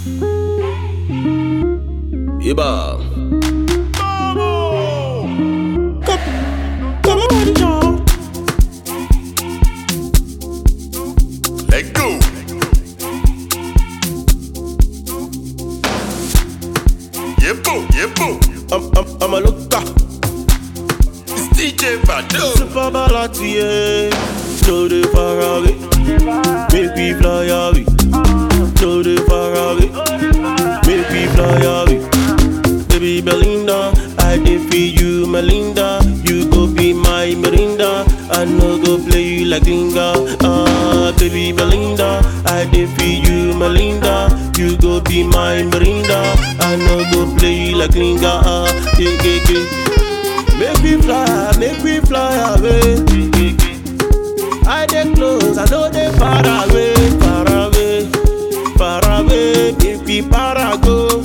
Iba. Let go. Yebo, yebo. I'm, I'm, I'm a looker. It's DJ Bado. Super balati, yeah. No the Ferrari. Make we fly away. No the Ferrari. Make we fly away. Baby Belinda, I did for you, Melinda. You go be my Melinda. I no go play you like Linga. Ah, baby Belinda, I did for you, Melinda. You go be my Melinda. I no go play you like Linga. Ah, yeah, yeah, yeah. Make we fly, make we fly away. I dey close, I know they far away, far away, far away. Make we para go.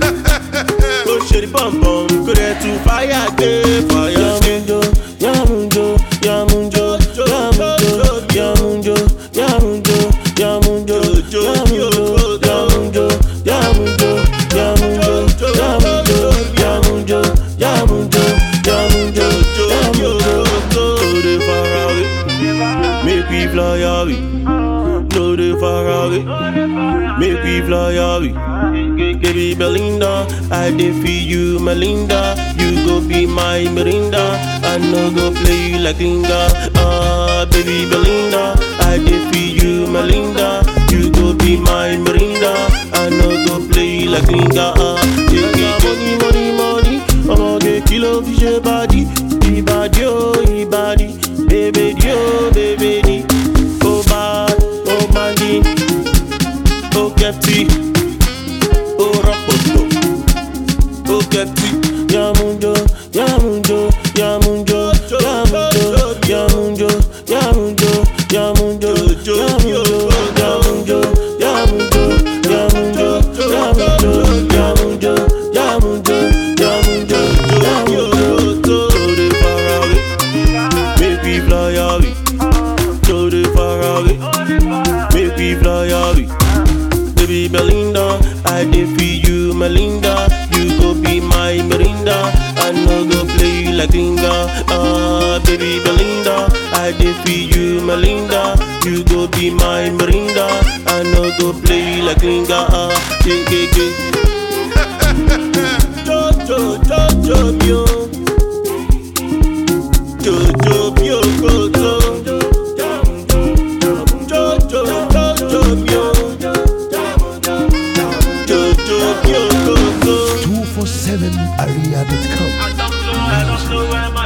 Go shady bum bum, go there to fire day, fire day. Yamunjo, yamunjo, yamunjo, yamunjo, yamunjo, yamunjo, yamunjo, yamunjo, yamunjo, yamunjo, yamunjo, yamunjo, yamunjo, yamunjo, yamunjo, yamunjo. Go dey far away, make we fly away. No dey far away, make we fly away. Baby Belinda, I did for you, Melinda. You go be my Mirinda. I no go play you like Linga. Ah, baby Belinda, I did for you, Melinda. You go be my Mirinda. I no go play you like Linga. Ah, yeah, yeah, money, money, money. I'ma get kilo fish your body. Ibadi, oh, ibadi. Baby, oh, baby, di. Oh, bad, oh, mandi. Oh, Kepti. Oh, Rapoto. Oh, Kepti. Yamundo, Yamundo, Yamundo, Yamundo, Yamundo, Yamundo, Yamundo, Yamundo, Yamundo, Yamundo, Yamundo, Yamundo, Yamundo, Yamundo, Yamundo, Yamundo. Go dey far away, make we fly away. Go dey far away, make we fly away. Baby Belinda, I did for you, Melinda. You go be my Mirinda. I no go play you like Linga. Ah, baby Belinda, I did for you, Melinda. You go be my Mirinda. I no go play you like Linga. Ah, yeah, yeah, yeah. Jojo, Jojo, mio. Jojo, mio, gojo. Jojo, Jojo, mio. Jojo, mio, gojo. 247area.com. I don't know where my